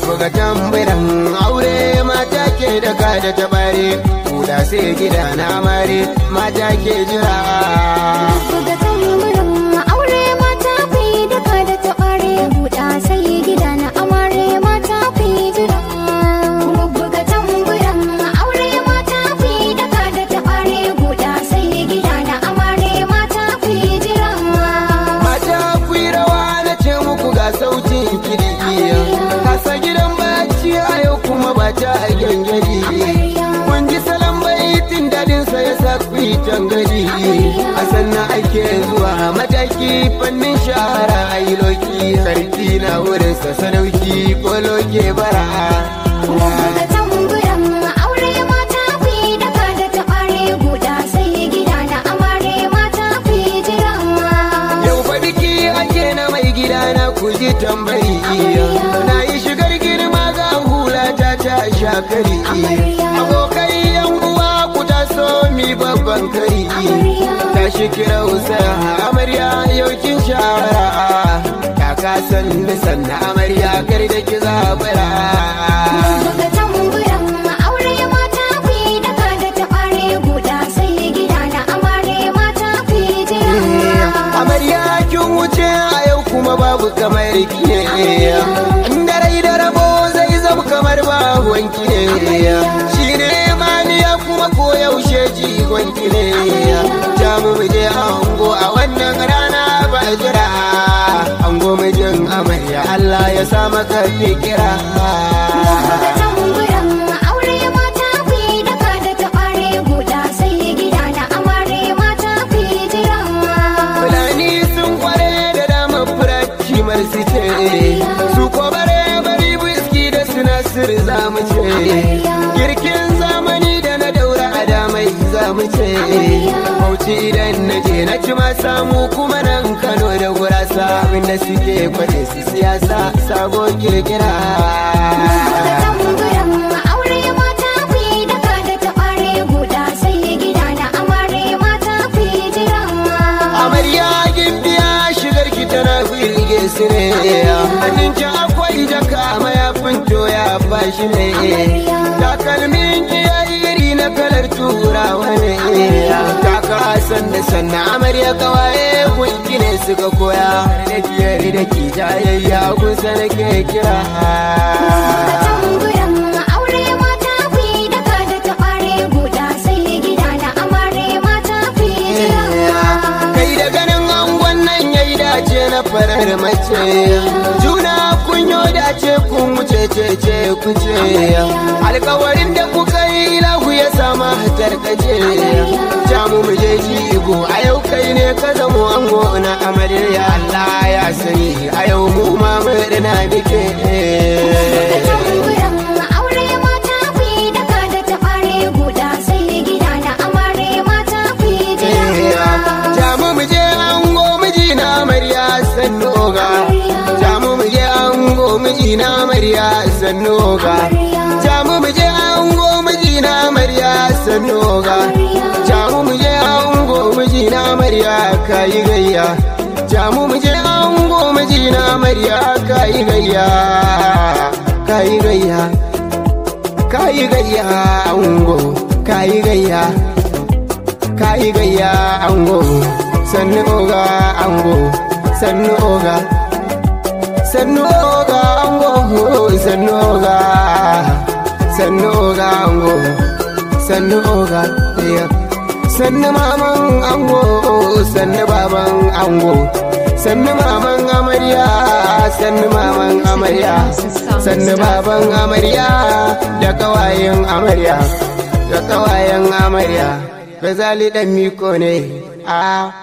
buga tamburan aure mata ke daga da tabare kuda sai gida na mare mata ke jira Buga tamburin aure mata ku yi duka da taɓare buɗa sai gida na amare mata ku yi jira. Buga tamburin aure mata ku yi duka da taɓare buɗa sai gida na amare mata ku yi jira. mata ku yi rawa na ce muku ga sautin kiɗi kasa gidan bacci a yau kuma ba ta gyangyari kun ji salon baitin dadin sa ya sa ku yi tangari a sannan ake zuwa mataki fannin shahara a yi loki sarki na wurin sa sadauki ko loke bara Buga tamburin aure mata ku yi duka da taɓare buɗa sai gida na amare mata ku yi jira. Yau fa biki ake na mai gida na kuji tambari Na yi shigar girma ga hula ta ta shakari Abokai yan uwa ku taso mi babban kari Ta shi kira usara amarya yau kin shahara Ta kasan nisan na amarya kar da ki zabara Buga tamburan aure mata ku yi daga da taɓare guda sai gida na amare mata ku yi jira. amarya kin wuce a yau kuma babu kamar ki inda rai da rabo zai zama kamar babu wanki ne shi ne maniya kuma ko yaushe jigon ki ne ja mu mu je ango a wannan rana ba jira ango mijin amarya Allah ya sa maka fikira Buga tamburan aure mata ku yi daga da taɓare guda sai gida na amare mata ku yi jira. Fulani sun kware da dama furaci marsu ce su ko bare bari biski da sinasir za mu ce girkin zamani da na daura a damai za mu ce bauchi idan na je na ci ma samu kuma nan kano da gurasa abinda suke kwace su siyasa sabo kirkira Buga tamburan aure mata ku yi daga da taɓare guda sai gida na amare mata ku yi jira. amarya gimbiya shigar ki tana firge su ne hannun ki akwai jaka mayafin toya bashi ne takalmin ki yayi iri na kalar turawa ne kaka san da sannan amarya kawaye gunki ne suka koya da biyar da ki jayayya kusa nake kira tamburan aure mata ku yi daga da taɓare guda sai gida na amare mata ku yi jira. kai da ganin angon nan yayi dace na farar mace juna kunyo dace kun wuce ce ce kuce alkawarin da kuka yi lahu ya sama tarkace jamu mu je jigo a yau kai ne ka zamo ango na amarya Allah ya sani a yau mu ma murna muke Tamburan aure mata ku yi daga da taɓare guda sai gida na amare mata ku yi jira. jamu mu je ango miji na amarya sannu ga jamu mu je ango miji na amarya sannu ga jamu mu je ango miji na amarya sannu ga jamu mu je ango miji na amarya kayi gayya jamu mu je ango miji na amarya kayi gayya kayi gayya kayi gayya ango kayi gayya kayi gayya ango sannu oga ango sannu oga sannu oga ango sannu oga sannu oga ango sannu oga iya sannu maman ango sannu baban ango sannu maman amarya sannu maman amarya sannu baban amarya da kawayen amarya da kawayen amarya Gazali dan miko ne a